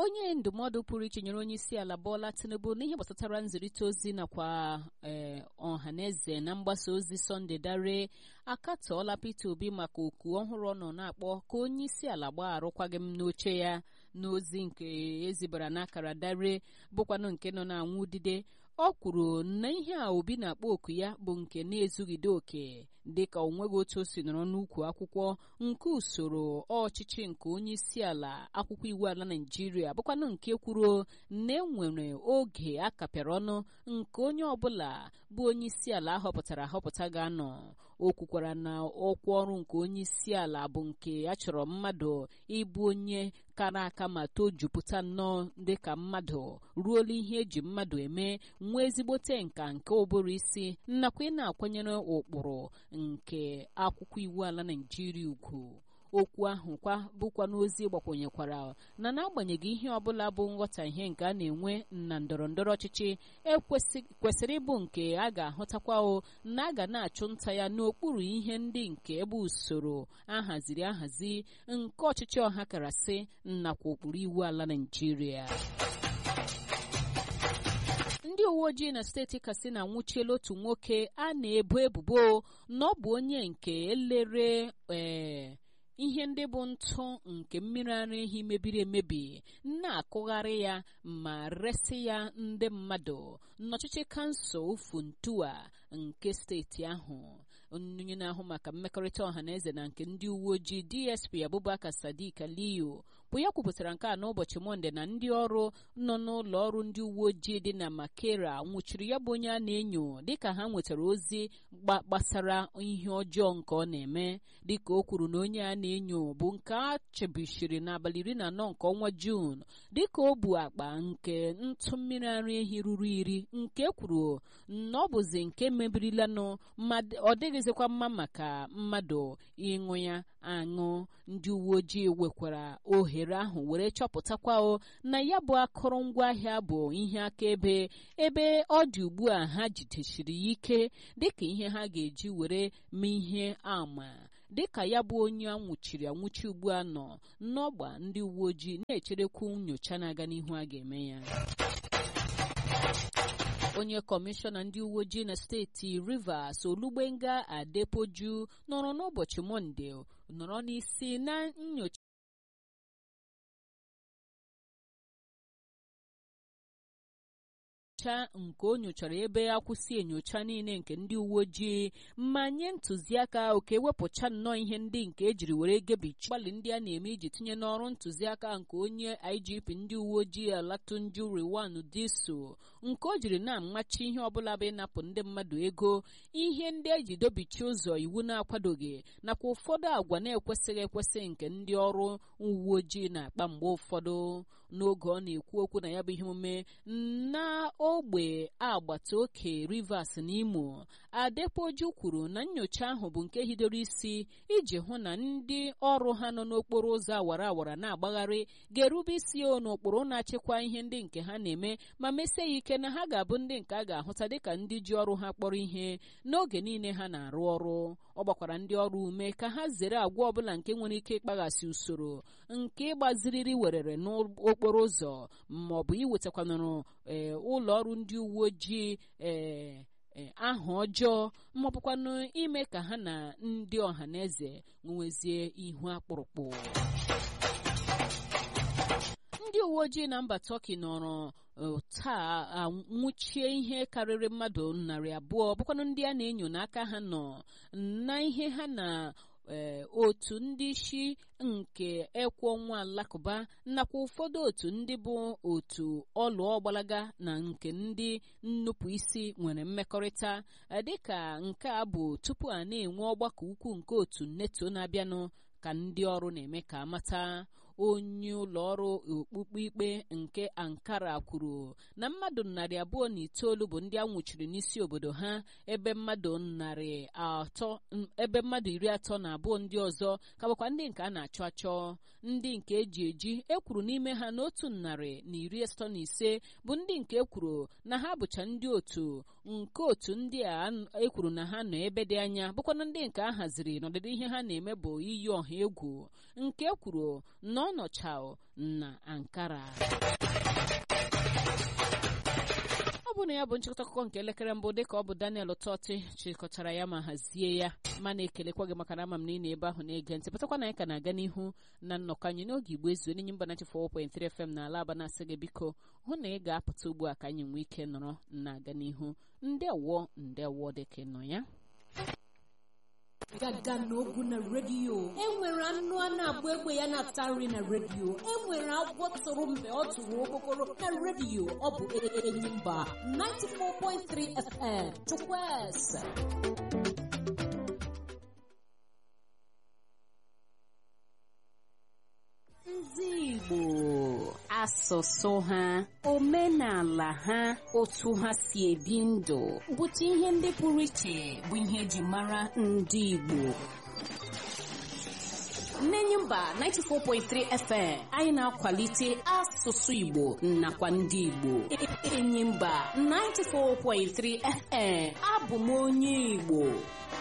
onye ndụmọdụ pụrụ iche nyere onye isi ala Bola Tinubu n'ihe gbasatara nzirịta ozi nakwa ee ọha na eze na mgbasa ozi Sunday Dare akatọọla Peter Obi maka oku ọhụrụ ọ nọ na-akpọ ka onye isi ala gbaa arụkwaghịm n'oche ya n'ozi nke ezibara n'akara Dare bụkwanụ nke nọ na-anwụ udide ọ kwuru na ihe a Obi na-akpọ oku ya bụ nke na-ezugide oke dịka o nweghị otu o si nọrọ n'ukwu akwụkwọ nke usoro ọchịchị nke onye isi ala akwụkwọ iwu ala Naịjirịa bụkwanụ nke kwuru na enwere oge a kapịara ọnụ nke onye ọbụla bụ onye isi ala ahọpụtara ahọpụta ga-anọ o kwukwara na ọkwa ọrụ nke onye isi ala bụ nke a chọrọ mmadụ ịbụ onye kara aka ma tojupụta nnọọ dịka mmadụ ruola ihe eji mmadụ eme nwee ezigbote nka nke ụbụrụ isi nakwa ị na-akwanyere ụkpụrụ nke akwụkwọ iwu ala Naịjirịa ugwu okwu ahụ kwa bụkwa n'ozi gbakwenyekwara na n'agbanyeghị ihe ọbụla bụ nghọtahie nke a na-enwe na ndọrọ ndọrọ ọchịchị kwesịrị ịbụ nke a ga-ahụtakwa o na a ga na-achụ nta ya n'okpuru ihe ndị nke ebe usoro ahaziri ahazi nke ọchịchị ọha karasị nakwa ụkpụrụ iwu ala Naịjirịa ndị uwe ojii na steeti Katsina nwụchiela otu nwoke a na-ebo ebubo na ọ bụ onye nke elere ee ihe ndị bụ ntụ nke mmiri ara ehi mebiri emebi na-akụgharị ya ma resị ya ndị mmadụ n'ọchịchị kansụl Funtua nke steeti ahụ onye na-ahụ maka mmekọrịta ọha na eze na nke ndị uwe ojii DSP Abubakar Sadiq Aliyu bụ ya kwupụtara nke a n'ụbọchị Mọnde na ndị ọrụ nọ n'ụlọ ọrụ ndị uwe ojii dị na Makera nwụchiri ya bụ onye a na-enyo dịka ha nwetara ozi gbasara ihe ọjọọ nke ọ na-eme dịka o kwuru na onye a na-enyo bụ nke a chebishiri n'abalị iri na anọ nke ọnwa Juun dịka o bu akpa nke ntụ mmiri ara ehi ruru iri nke kwuru na ọ bụzi nke mebirilanụ ọ dịghịzikwa mma maka mmadụ ịṅụ ya aṅụ ndị uwe ojii wekwara ohere ahụ were chọpụtakwa o na ya bụ akụrụngwa ahịa bụ ihe akaebe ebe ọ dị ugbu a ha jidechiri ya ike dịka ihe ha ga-eji were mee ihe ama dịka ya bụ onye anwụchiri anwụchi ugbu a nọ n'ọgba ndị uwe ojii na-echerekwu nyocha na-aga n'ihu a ga-eme ya onye kọmishọna ndị uwe ojii na steeti Rivers Olugbenga Adepoju nọrọ n'ụbọchị Mọnde nọrọ n'isi na nyocha nyocha nke o nyochara ebe akwụsị enyocha niile nke ndị uwe ojii ma nye ntụziaka oke ewepụcha nnọọ ihe ndị nke ejiri were gebichi gbalị ndị a na-eme iji tinye n'ọrụ ntụziaka nke onye IGP ndị uwe ojii Alatunju Rewan Diso nke o jiri na-amachi ihe ọbụla bụ ịnapụ ndị mmadụ ego ihe ndị eji dobichi ụzọ iwu na-akwadoghị nakwa ụfọdụ agwa na-ekwesịghị ekwesị nke ndị ọrụ uwe ojii na-akpa mgbe ụfọdụ n'oge ọ na-ekwu okwu na ya bụ ihe omume na ogbe agbata oke Rivers na Imo Adepoju kwuru na nyocha ahụ bụ nke hidoro isi iji hụ na ndị ọrụ ha nọ n'okporo ụzọ awara awara na-agbagharị ga-erube isi o n'ụkpụrụ na-achịkwa ihe ndị nke ha na-eme ma mesie ya ike na ha ga-abụ ndị nke a ga-ahụta dịka ndị ji ọrụ ha kpọrọ ihe n'oge niile ha na-arụ ọrụ ọ gbakwara ndị ọrụ ume ka ha zere agwa ọbụla nke nwere ike ịkpaghasị usoro nke ịgbaziriri werere n'okporo ụzọ ma ọ bụ iwetakwanụrụ ee ụlọ ọrụ ndị uwe ojii ee aha ọjọọ maọbụkwanụ ime ka ha na ndị ọha na eze nwezie ihu akpụrụkpụ ndị uwe ojii na mba Tọki nọrọ taa nwụchie ihe karịrị mmadụ narị abụọ bụkwanụ ndị a na-enyo n'aka ha nọ na ihe ha na otu ndị isi nke ekwe ọnwa alakụba nakwa ụfọdụ otu ndị bụ otu ọlụ ọgbalaga na nke ndị nnupụ isi nwere mmekọrịta dịka nke a bụ tupu a na-enwe ọgbakọ ukwu nke otu neto na-abịanụ ka ndị ọrụ na-eme ka amata onye ụlọ ọrụ okpukpe ikpe nke ankara kwuru na mmadụ narị abụọ na itoolu bụ ndị a nwụchiri n'isi obodo ha ebe mmadụ narị atọ ebe mmadụ iri atọ na abụọ ndị ọzọ ka bụkwa ndị nke a na-achọ achọ ndị nke eji eji ekwuru n'ime ha n'otu narị na iri asatọ na ise bụ ndị nke ekwuru na ha bụcha ndị otu nke otu ndị a ekwuru na ha nọ ebe dị anya bụkwana ndị nke a haziri n'ọdịdị ihe ha na-eme bụ iyi ọha egwu nke kwuru na ọ ọ nọcha na Ankara ọ bụ na ya bụ nchịkọta akụkọ nke elekere mbụ dịka ọ bụ Daniel Tọtị chịkọtara ya ma hazie ya ma na-ekelekwa gị maka na ama m na ị na ebe ahụ na-ege ntị pụtakwa na anyị ka na-aga n'ihu na nnọkọ anyị n'oge igbo ezu enyi mba 94.3 FM na ala aba na-asị gị biko hụ na ị ga-apụta ugbu a ka anyị nwee ike nọrọ na-aga n'ihu ndewo ndewo dịka nọ ya gaga n'ogwu na redio enwere anụ a na-agba egbe ya na-ata nri na redio enwere agwọ tụrụ mgbe ọ tụrụ okpokoro na redio ọ bụ enyi mba 94.3 FM chukwueze ndị Igbo asụsụ ha omenala ha otu ha si ebi ndụ bụcha ihe ndị pụrụ iche bụ ihe eji mara ndị Igbo Nnenye mba 94.3 FM anyị na-akwalite asụsụ Igbo nakwa ndị Igbo Enyi mba 94.3 FM abụ m onye Igbo